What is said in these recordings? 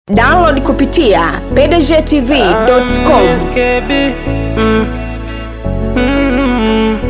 download kupitia pdgtv.com SKB. Mm. Mm.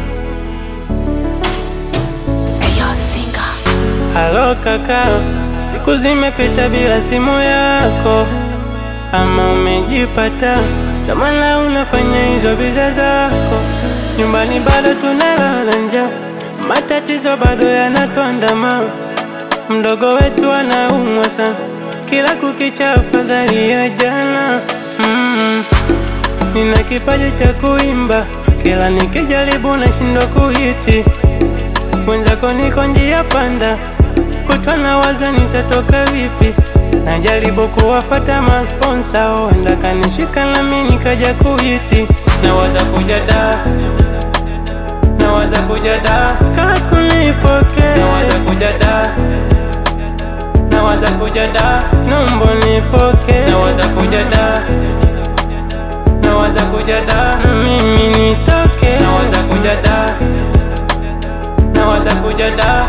Halo kaka, siku zimepita bila simu yako, ama umejipata? Ndo maana unafanya hizo biza zako. Nyumbani bado tunalala njaa, matatizo bado yanatuandama. Mdogo wetu anaumwa sana, kila kukicha afadhali ya jana. Mm. Nina kipaji cha kuimba, kila nikijaribu nashindwa kuhiti. Mwenzako niko njia panda, kutwa na waza nitatoka vipi. Najaribu kuwafata masponsa, huenda kanishika nami nikaja kuhiti. Nawaza kuja da, nawaza kuja da, kakunipokea. Nawaza kuja da, nawaza kuja da, nombo nipoke. Nawaza kuja da, nawaza kuja da, na mimi nitoke. Nawaza kuja da, nawaza kuja da,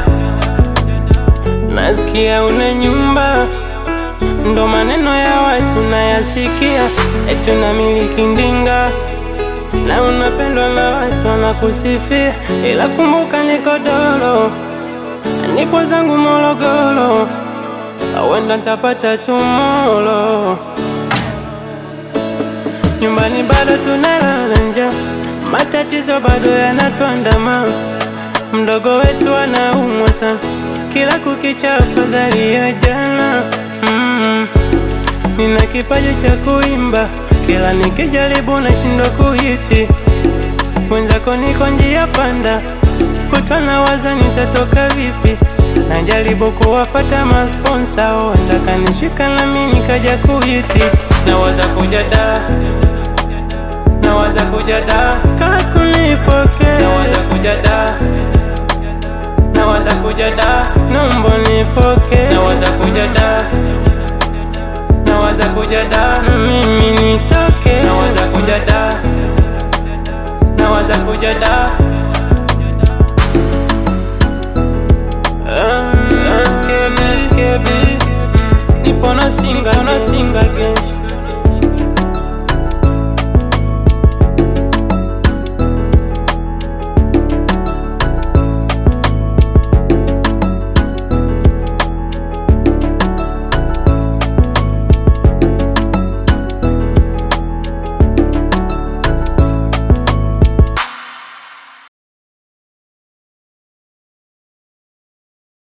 nasikia una nyumba ndo maneno ya watu nayasikia, eti unamiliki ndinga na unapendwa na watu wanakusifia, ila kumbuka niko dolo, nipo zangu Morogoro, awenda ntapata tumolo. Nyumbani bado tunalala njaa, matatizo bado yanatuandama. Mdogo wetu anaumwa sana, kila kukicha afadhali ya jana. Mm. Nina kipaji cha kuimba, kila nikijaribu nashindwa kuhiti. Mwenzako niko njia panda, kutwa na waza nitatoka vipi. Najaribu kuwafata masponsa, huenda kanishika nami nikaja kuhiti. Nawaza kuja da, nawaza kuja da, kakunipokea. Nawaza kuja da, nawaza kuja da, nombo nipoke. Nawaza kuja da, nawaza kuja da, na mimi nitoke. Nawaza kuja da, nawaza kuja da. Ah, SKB, SKB. Nipo na singo